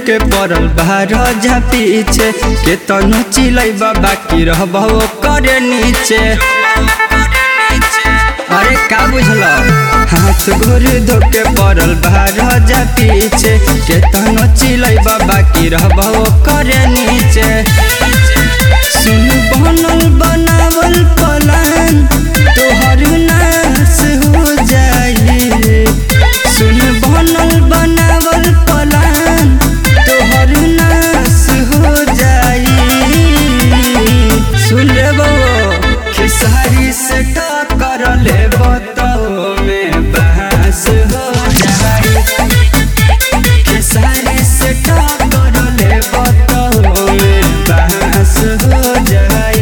धोके पड़ल बाहर जा पीछे के तनु चिलै बाकी रहबो करे नीचे अरे का बुझल हाथ गोर धोके पड़ल बाहर जा पीछे के तनु चिलै बाकी रहबो करे नीचे सुन बनल बनावल पलान तोहर नाश हो जाई सुन बनल बनावल पलान तोहर नाश हो जाई सुन रे बो खेसारी से टक्कर ले बतो में बहस हो जाई खेसारी से टक्कर ले बतो में बहस हो जाई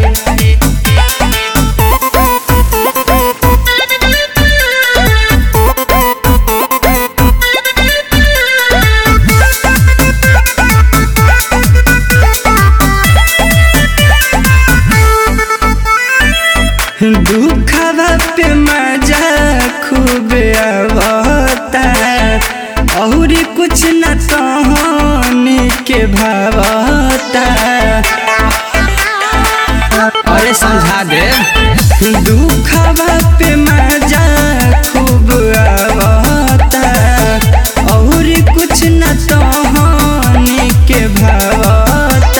दुखवा पे मजा खूब आवता और कुछ न कहानी के भावता अरे समझा दे दुखवा पे मजा खूब आवता और कुछ न कहानी के भावता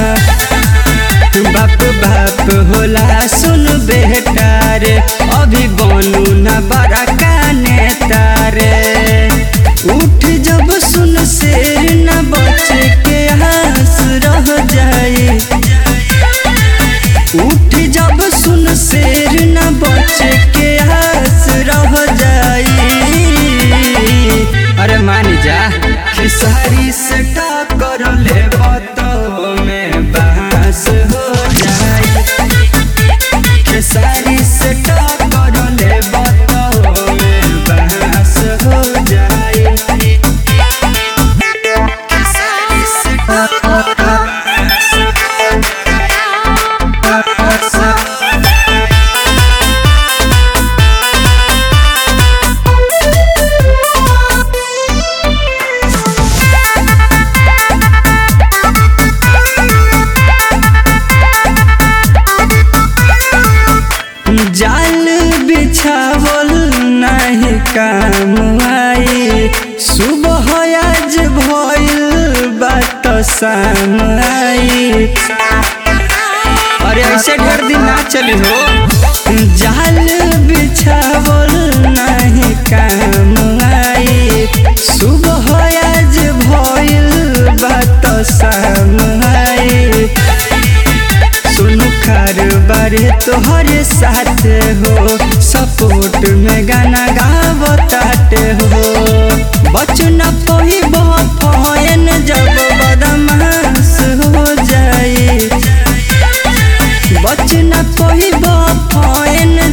बाप बाप होला सुन बेटा रे अभी बनू न बड़ा काने तारे उठ जब सुन शेर न बच के हंस रह जाए उठ जब सुन शेर न बच के हंस रह जाए अरे मान जा खेसारी से टक्कर ले बतो में बांस हो जाए खेसारी से टक्कर ले बतो में बांस हो जाए खेसारी से टक्कर बांस हो जाए बांस हो जाल बिछावल नहीं काम आई सुबह आज भइल बात शाम आई अरे ऐसे ढेर दिन ना चली हो जाल बिछावल नहीं काम आई सुबह आज भइल बात शाम आई सुनु बारे तोहरे साथ हो सपोर्ट में गाना गावताटे हो बचन पही बहन जब बदमाश हो जाए बचन पही बहन